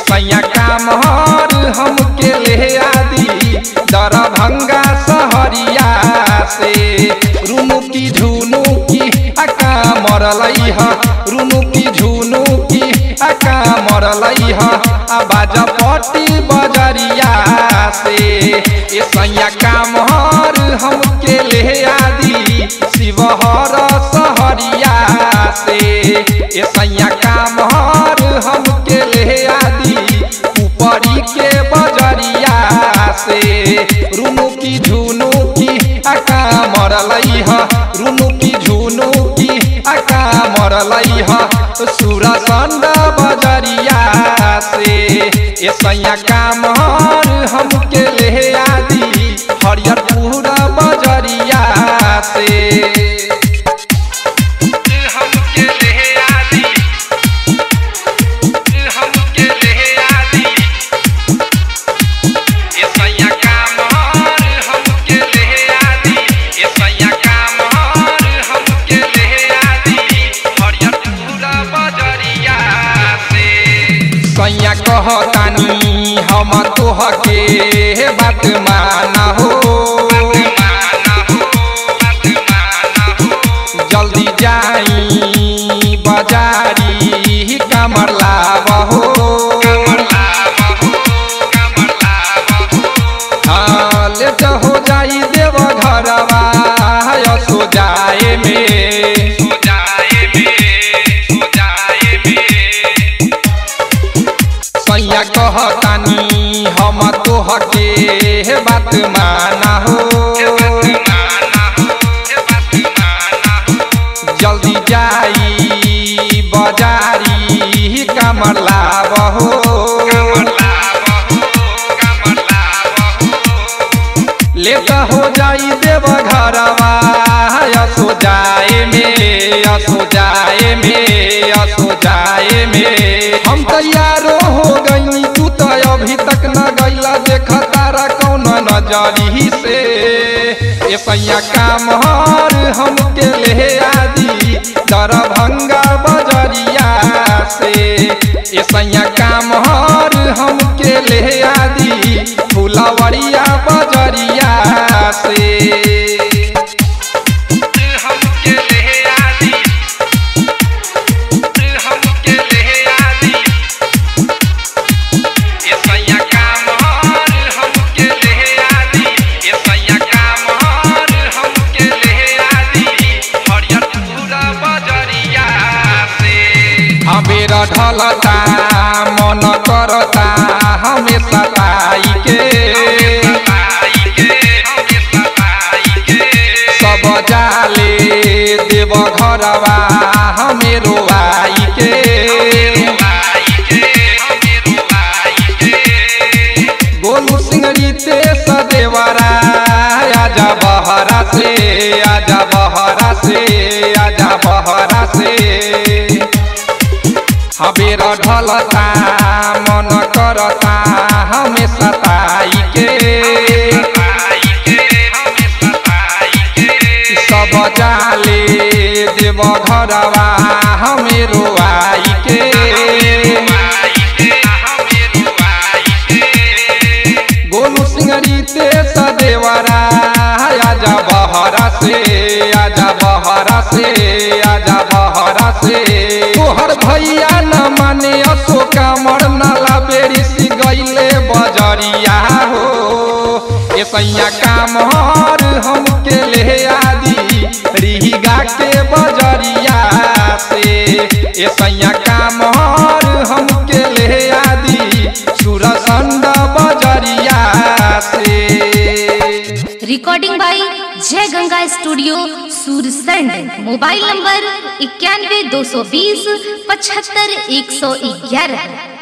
सैया काम हर हमके ले आदि दरभंगा सहरिया से रुनु की झुनु की अका मरलई ह रुनु की झुनु की अका मरलई ह आ बाजा पट्टी बजरिया से ए सैया काम हर हमके ले आदि शिवहर सहरिया से ए सैया काम हर हमके ले आदि ऊपरी के बजरिया से रुनु की झुनु की अका मरलई ह रुनु की झुनु की अका मरलई ह सुरसंड बजरिया से ए सैया काम हर हमके ले आदि हरियरपुर बजरिया से हमके ले आदि हमके ले आदि ए सैया काम हर हमके ले आदि ए सैया काम हर हमके ले आदि हरियरपुर बजरिया से सैया कहतानी हम तोहके बात माना हो जल्दी जाई बाजारी कमर लाब हो हाँ लेट हो जाई देव घरवा सो जाए में सैया कहतानी हम तोहके बात माना हो जल्दी जाई बाजारी कमर लाब हो लेट हो जाई देव घरवा असो जाए में असो जाए में असो जाए में हम तैयारो हो गई तू तो अभी तक न गईला देख तारा कौन नजरी से ए सैया काम हर हमके ले आदि दरभंगा बजरिया से ए सैया काम हर हमके ले आदि फुलवरिया बजरिया से हमके ले आदि हमके ले आदि ए सैया काम हर हमके ले आदि ए सैया काम हर हमके ले आदि हरियरपुर बजरिया से अबेर ढलता मन करता हमेशा ताई के सब जाले देव घरवा हमेरो आई के गोलू सिंगरी ते सदेवरा आजा बहरा से आजा बहरा से आजा बहरा से हबेर ढलता मन करता हमेशा ताई के सब जाले देव घरवा हमेरो आई के गोलू सिंगरी ते सदेवरा आजा बहरा से आजा बहरा से आजा बहरा से तोहर भैया न माने असो कामर नाला बेरी सी गईले बजरिया हो ए सैया काम हर हमके ले आदि रिहिगा के बजरिया से ए सैया काम हर हमके ले आदि सुरसंड बजरिया से recording by Jay Ganga studio Sursand mobile number इक्यानवे दो सौ बीस पचहत्तर एक सौ ग्यारह